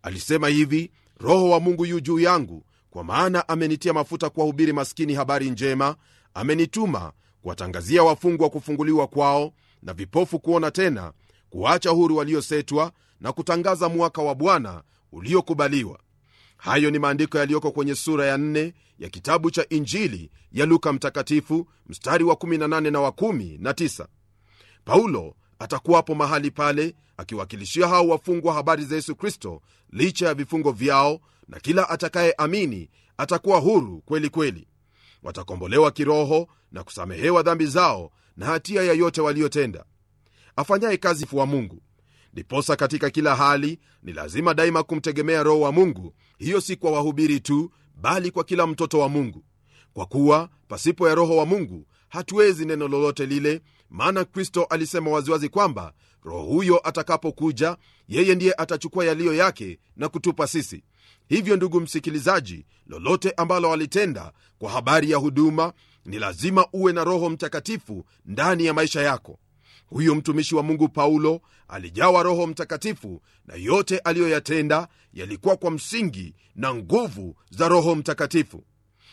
alisema hivi roho wa mungu yu juu yangu kwa maana amenitia mafuta kuwahubiri maskini habari njema amenituma kuwatangazia wafungwa kufunguliwa kwao na vipofu kuona tena kuacha huru waliosetwa na kutangaza mwaka wa bwana uliokubaliwa hayo ni maandiko yaliyoko kwenye sura ya 4 ya kitabu cha injili ya luka mtakatifu mstari wa 18 na wa 19 paulo atakuwapo mahali pale akiwakilishia hao wafungwa habari za yesu kristo licha ya vifungo vyao na kila atakayeamini atakuwa huru kweli kweli watakombolewa kiroho na kusamehewa dhambi zao na hatia ya yote waliotenda afanyaye kazi wa mungu ndiposa katika kila hali ni lazima daima kumtegemea roho wa mungu hiyo si kwa wahubiri tu bali kwa kila mtoto wa mungu kwa kuwa pasipo ya roho wa mungu hatuwezi neno lolote lile maana kristo alisema waziwazi kwamba roho huyo atakapokuja yeye ndiye atachukua yaliyo yake na kutupa sisi hivyo ndugu msikilizaji lolote ambalo walitenda kwa habari ya huduma ni lazima uwe na roho mtakatifu ndani ya maisha yako huyo mtumishi wa mungu paulo alijawa roho mtakatifu na yote aliyoyatenda yalikuwa kwa msingi na nguvu za roho mtakatifu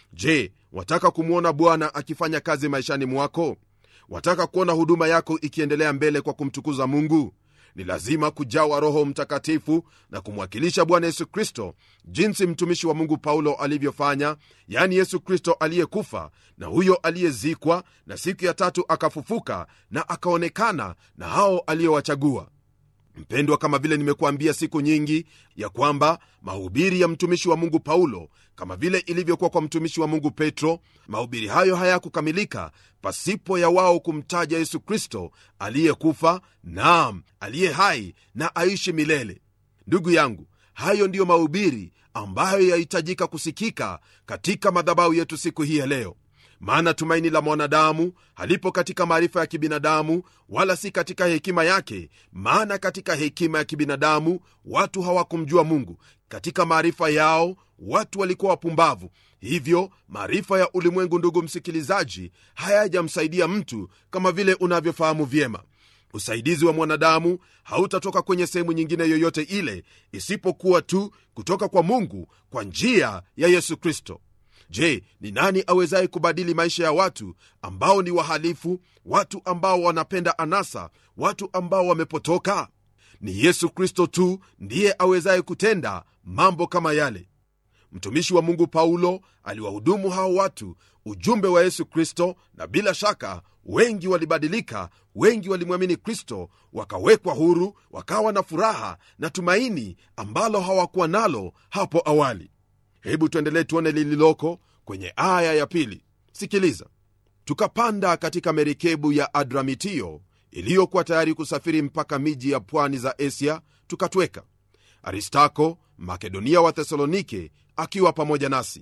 je wataka kumwona bwana akifanya kazi maishani mwako wataka kuona huduma yako ikiendelea mbele kwa kumtukuza mungu ni lazima kujawa roho mtakatifu na kumwakilisha bwana yesu kristo jinsi mtumishi wa mungu paulo alivyofanya yaani yesu kristo aliyekufa na huyo aliyezikwa na siku ya tatu akafufuka na akaonekana na hao aliyowachagua mpendwa kama vile nimekuambia siku nyingi ya kwamba mahubiri ya mtumishi wa mungu paulo kama vile ilivyokuwa kwa mtumishi wa mungu petro mahubiri hayo hayakukamilika pasipo ya wao kumtaja yesu kristo aliyekufa naam aliye hai na aishi milele ndugu yangu hayo ndiyo mahubiri ambayo yahitajika kusikika katika madhabahu yetu siku hii ya leo maana tumaini la mwanadamu halipo katika maarifa ya kibinadamu wala si katika hekima yake maana katika hekima ya kibinadamu watu hawakumjua mungu katika maarifa yao watu walikuwa wapumbavu hivyo maarifa ya ulimwengu ndugu msikilizaji hayajamsaidia mtu kama vile unavyofahamu vyema usaidizi wa mwanadamu hautatoka kwenye sehemu nyingine yoyote ile isipokuwa tu kutoka kwa mungu kwa njia ya yesu kristo je ni nani awezaye kubadili maisha ya watu ambao ni wahalifu watu ambao wanapenda anasa watu ambao wamepotoka ni yesu kristo tu ndiye awezaye kutenda mambo kama yale mtumishi wa mungu paulo aliwahudumu hao watu ujumbe wa yesu kristo na bila shaka wengi walibadilika wengi walimwamini kristo wakawekwa huru wakawa na furaha na tumaini ambalo hawakuwa nalo hapo awali hebu tuendelee tuone lililoko kwenye aya ya pili sikiliza tukapanda katika merikebu ya adramitio iliyokuwa tayari kusafiri mpaka miji ya pwani za asia tukatweka aristako makedonia wa thesalonike akiwa pamoja nasi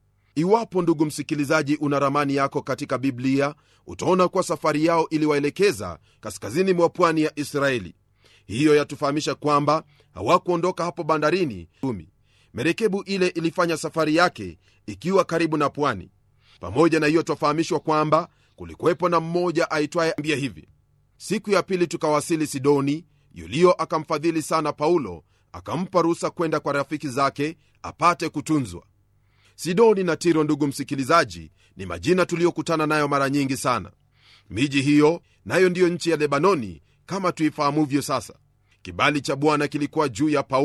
iwapo ndugu msikilizaji una ramani yako katika biblia utaona kuwa safari yao iliwaelekeza kaskazini mwa pwani ya israeli hiyo yatufahamisha kwamba hawakuondoka hapo bandarini umi merekebu ile ilifanya safari yake ikiwa karibu na pwani pamoja na hiyo twafahamishwa kwamba kulikuwepo na mmoja aitwaye ambia hivi siku ya pili tukawasili sidoni yulio akamfadhili sana paulo akampa ruhusa kwenda kwa rafiki zake apate kutunzwa sidoni na tiro ndugu msikilizaji ni majina tuliyokutana nayo mara nyingi sana miji hiyo nayo ndiyo nchi ya lebanoni kama tuifahamuvyo sasa kibali cha bwana kilikuwa juu ya paulo